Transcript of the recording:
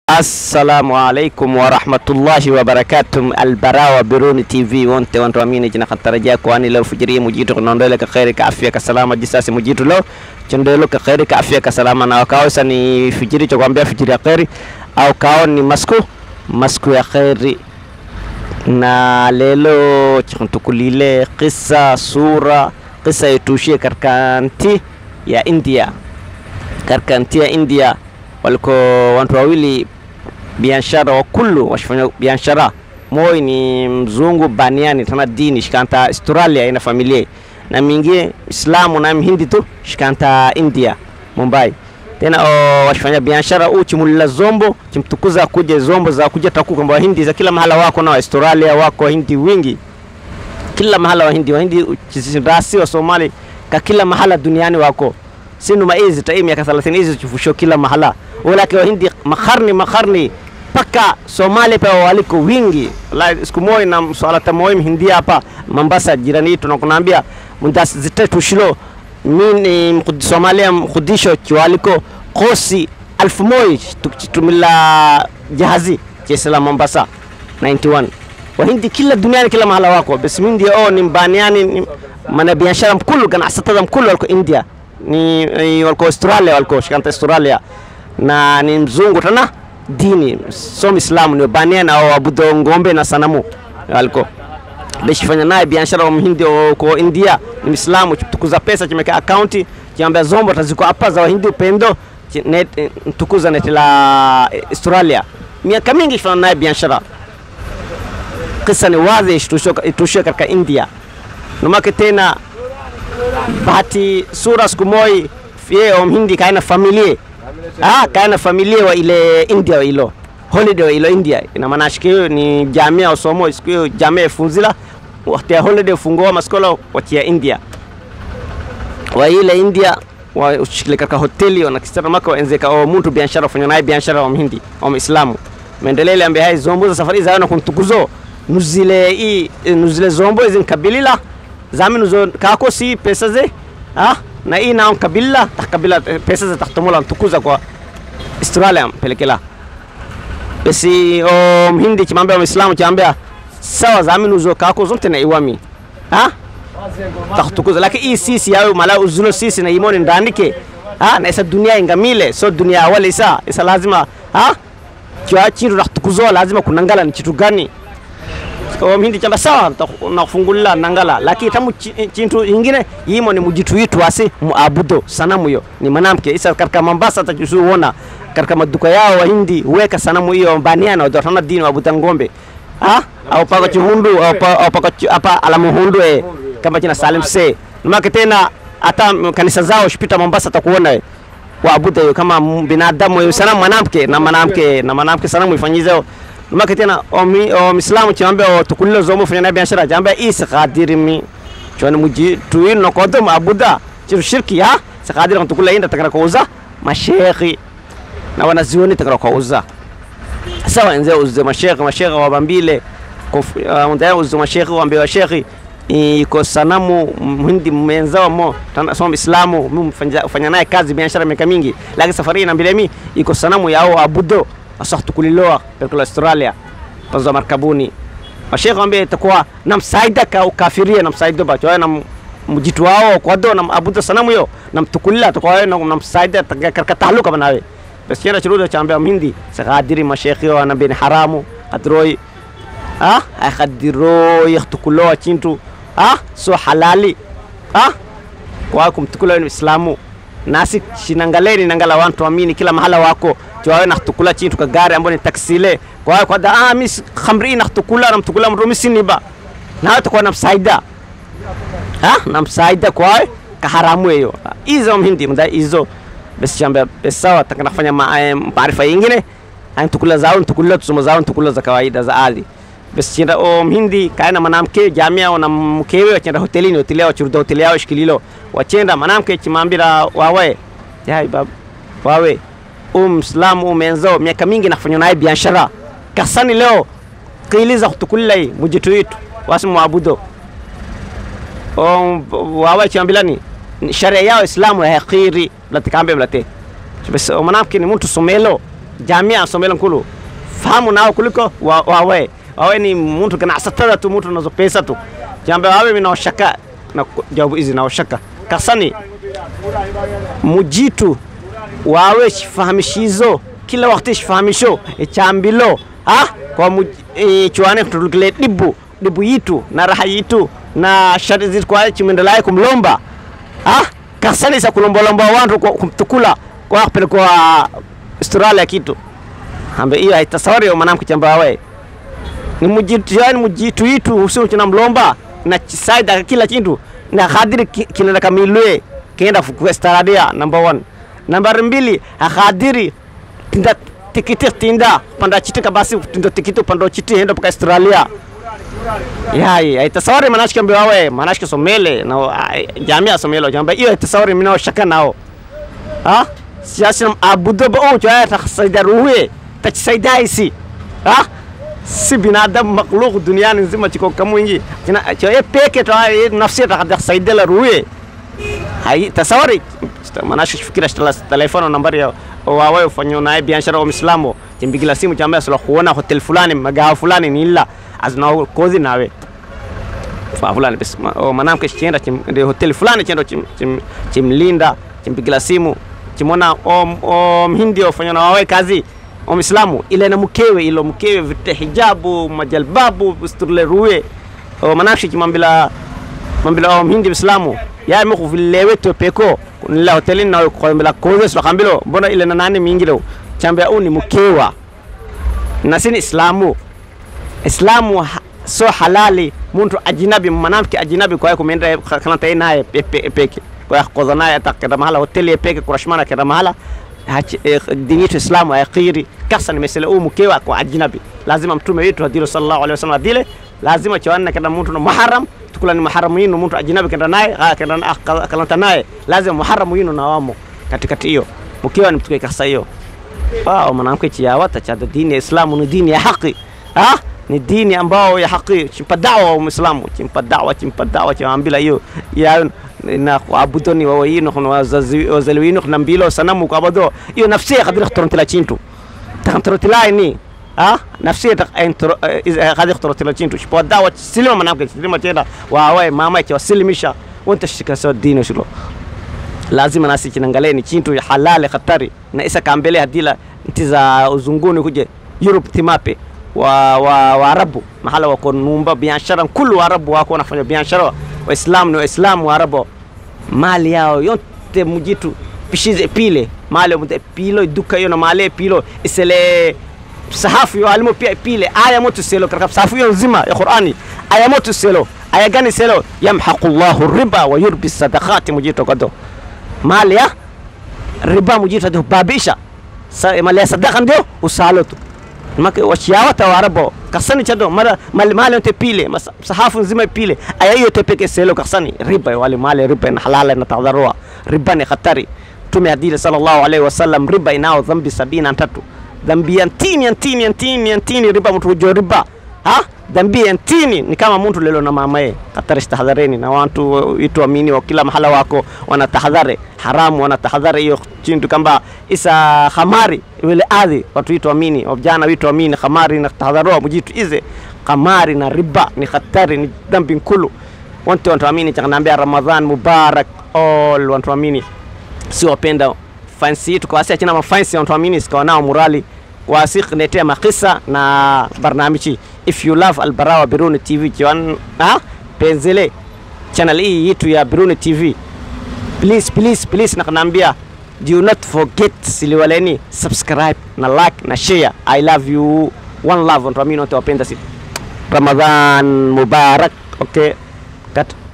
Assalamu alaikum warahmatullahi wabarakatuh. Albarawa Biruni TV wonte wantu amini jina khatarajia kwani leo fujiri mujitu kunaondole ka khairi ka afya ka salama jisasi mujitu leo chondelo ka khairi ka afya ka salama na wakao sa ni fujiri cha kuambia fujiri ya khairi au kao ni masku masku ya khairi na lelo chikuntukulile kisa sura kisa itushie katika nti ya India katika nti ya India waliko watu wawili biashara wa kullu washifanya biashara moi ni mzungu baniani tana dini shikanta Australia ina familia na mingi Islamu na mhindi tu shikanta India Mumbai tena o, washifanya biashara u chimulila zombo chimtukuza kuja zombo za kuja taku kwamba wahindi za kila mahala wako na Australia wako wahindi wingi kila mahala wahindi wahindi rasi wa Somali ka kila mahala duniani wako sinu maizi ta miaka 30 hizi chufusho kila mahala walake wahindi makarni makarni paka Somali pa waliko wingi la siku moja na swala tamoyo mhindi hapa Mombasa jirani yetu nakunaambia mundas zitetu shilo mini mkudi Somalia mkudisho chiwaliko kosi alfu moja tumila jahazi jesela Mombasa 91 wahindi kila duniani kila mahala wako basi mindi oh ni mbaniani ni mana biashara mkulu ganacsatada mkulu waliko India ni, ni waliko Australia waliko shikanta Australia na ni mzungu tena dini som Islamu ni baniana au abudo ngombe na sanamu waliko beshifanya naye biashara wa mhindi ko India ni Muislamu tukuza pesa chimeka akaunti chiambia zombo taziko hapa za wahindi upendo net, tukuza neti la Australia miaka mingi shifanya naye biashara kisa ni wazi itushia katika India numake tena bahati sura siku moja yeye mhindi kaina familia ah kaina familia wa ile India wa ilo holiday wa ilo India ina maana shikio ni jamia usomo siku hiyo jamia ifunzila wakati ya holiday fungoa maskola watia India wa ile India wa ushikile katika hoteli wanakisema maka waenzeka au mtu biashara fanya naye biashara wa mhindi au Muislamu maendeleo ambaye hai zombo za safari za na kuntukuzo nuzile i nuzile zombo izin kabilila zami nuzo kako si pesa ze ah na hii nao kabila kabila pesa za tahtumula tukuza kwa Australia pelekela basi o mhindi chimambia muislamu chambia sawa zami nuzo kako zote na iwami ah tahtukuza lakini hii sisi yao mala uzulo sisi na imoni ndandike ah na isa dunia ingamile so dunia awali isa isa lazima ah kwa chindu tahtukuzo lazima kunangala ni kitu gani o mhindi chamba sawa nakufungulila nangala lakini tamu chintu ingine yimo ni mujitu yitu asi muabudo sanamu hiyo ni manamke isa katika Mombasa tachusuona katika maduka yao wahindi weka sanamu hiyo baniana wadatana dini wabuta ngombe ah au paka chuhundu au paka hapa alamu hundu eh kama jina Salim se numake tena hata kanisa zao shipita Mombasa takuona waabuda hiyo kama binadamu hiyo sanamu mwanamke na mwanamke na mwanamke sanamu ifanyize numake tena omislamu chiambia tukulilo zomo fanya na biashara jambia isa qadirimi chwana muji tuin no kodom abuda chiru shirki ya saqadir tukula inda takara kauza mashekhi na wanazioni takara kauza sawa nze uze mashekhi mashekhi wabambile undaya uze mashekhi waambia shekhi iko sanamu mhindi mwenzao mo soma islamu mimi fanya naye kazi biashara miaka mingi lakini safari na mbele mi iko sanamu yao abudo asah tukuliloa pelekela Australia tanzo markabuni mashekhe wambia itakuwa namsaida ka ukafiria namsaida ba chwa nam mjitu wao kwa do nam abuda sanamu yo namtukulila atakuwa namsaida katika tahluka banawe bas kera churudo chambia mhindi sakadiri mashekhe wa nabini haramu adroi ah ay khadiro yakhtukuloa chintu ah so halali ah kwa kumtukula ni islamu nasi shinangaleni nangala wantu amini kila mahala wako chwawe nakhtukula chintu ka gari ambo ni taksile kwa kwa da ah mis khamri nakhtukula namtukula mrumi siniba na hata kwa namsaida ah namsaida kwa ka haramu hiyo hizo mhindi mda hizo basi chamba sawa takanafanya maarifa yingine antukula zao ntukula tusoma zao ntukula za kawaida za ardhi basi chinda o mhindi kaena manamke jamia na mkewe wachenda hotelini hoteli yao churuda hoteli yao shikililo wachenda manamke chimambira wawe yai bab wawe umslamu umenzao miaka mingi nafanywa naye biashara kasani leo kiiliza kutukulai mujitu yitu wasi muabudo o wawe chimambilani sharia yao islamu ya khiri latikambe mlate basi manamke ni mtu somelo jamia somela nkulu fahamu nao kuliko wa- wawe wawe ni mtu ganacsatada tu mtu nazo pesa tu jambe wawe mimi naoshaka na ku- jawabu hizi naoshaka kasani mujitu wawe shifahamishizo kila wakati shifahamisho echambilo ha kwa mu, e, chuane kutulukile dibu dibu yitu na raha yitu na shari zitu kwa chimendelaye kumlomba ha kasani sa kulombolomba wantu kwa- kumtukula kwa kupelekwa Australia kitu ambe hiyo haitasawari mwanamke chamba wawe ni mujitu yani mujitu yitu usio china mlomba na chisaida kila kintu na khadiri ki- kinenda kamilwe kenda fukuestaradia number one number mbili akhadiri tinda tikiti tinda panda chiti kabasi tinda tikiti panda chiti henda paka Australia yai aitasawari manashike mbe wawe manashike somele na ai, jamia somelo jamba hiyo aitasawari minao shaka nao ha siasa abudo ba o jaya ta saida ruwe ta saida isi ha si binadamu makhluq duniani nzima chiko kamwingi kina cho ye peke to ai nafsi ta kada saida la ruwe hai tasawari manasho fikira shtala telefono nambari ya wawe ufanyo naye biashara wa Muislamu chimbigila simu chamba sala kuona hotel fulani magawa fulani ni illa azna kozi nawe fa fulani bas ma- o manamke chienda chim de hotel fulani chendo chim, chim, chimlinda chimpigila simu chimona o, o mhindi ofanya na wawe kazi o Muislamu ile na mkewe ilo mkewe vite hijabu majalbabu usturle ruwe o manamke chimambila mambila o mhindi Muislamu ya mi kuvilewe to peko nila hoteli na ko mbila koze so kambilo mbona ile na nani mingilo chambe au ni mkewa na sini islamu islamu ha- so halali muntu ajinabi mwanamke ajinabi kwa kumenda kanata naye pepe- peke kwa kodha naye atakenda mahala hoteli peke kurashmana kenda mahala hachi- eh, dini yetu islamu ayakiri kasa ni mesela u mkewa kwa ajnabi lazima mtume wetu adilo sallallahu alaihi wasallam adile lazima chawana kenda muntu no muharram tukula ni muharram yinu muntu ajnabi kenda naye ah, kenda na- ah, kalanta naye lazima muharram yinu na wamo katikati hiyo mkewa ni mtuke kasa hiyo wao mwanamke chiyawata cha dini ya Islamu ni dini ya haki ah ni dini ambao ya haki chimpa dawa wa Muislamu chimpa dawa chimpa dawa chaambila hiyo ya na kuabudoni wa wayino kuna wazazi wazaliwino kuna mbilo sanamu kuabudo hiyo nafsi ya kadri khtorantila chintu takhtorantila ni ah nafsi ya kadri khtorantila chintu chimpa dawa silima mwanamke silima tena wawe mama cha wasilimisha wanta shika sawa dini shilo lazima nasi chinangalie ni chintu ya halali hatari na isa kambele hadila nti za uzunguni kuje Europe timape wa wa Waarabu mahala wako numba biashara kulu Waarabu wako wanafanya biashara Waislamu ni Waislamu Waarabu mali yao yote mujitu pishize pile mali mute pilo duka hiyo na mali pilo isele sahafu yo alimo pia pile aya moto selo katika sahafu hiyo nzima ya Qur'ani aya moto selo aya gani selo yamhaqu Allahu riba wa yurbi sadaqati mujitu kado mali ya riba mujitu hadi babisha Sa- mali ya sadaka ndio usalo tu maka wachiyawata warabo kasani chado mara mali mali yote pile mas- sahafu nzima pile aya hiyo tepeke selo kasani riba wale mali riba na halala na tadharua riba ni hatari tume hadili sallallahu alaihi wasallam riba inao dhambi sabini na tatu dhambi ya ntini ya ntini ya ntini ya ntini riba mtu hujo riba ha dhambi ya ntini ni kama mtu lelo na mamaye hatari tahadhareni na watu itu amini wa kila mahala wako wanatahadhari haramu wanatahadhari hiyo chintu kamba isa khamari wile adhi watu itu amini vijana witu amini khamari na tahadharua mujitu ize khamari na riba ni hatari ni dhambi nkulu wantu wantu amini chakanaambia ramadhan mubarak all wantu amini si wapenda fansi yetu kwa china mafansi wantu amini sikawa nao murali wasiq netea makisa na barnamiji if you love albarawa biruni tv jiwan ha penzele channel hii yetu ya biruni tv please please please nakanambia do not forget siliwaleni subscribe na like na share i love you one love wantu amini wote wapenda si Ramadhan Mubarak okay cut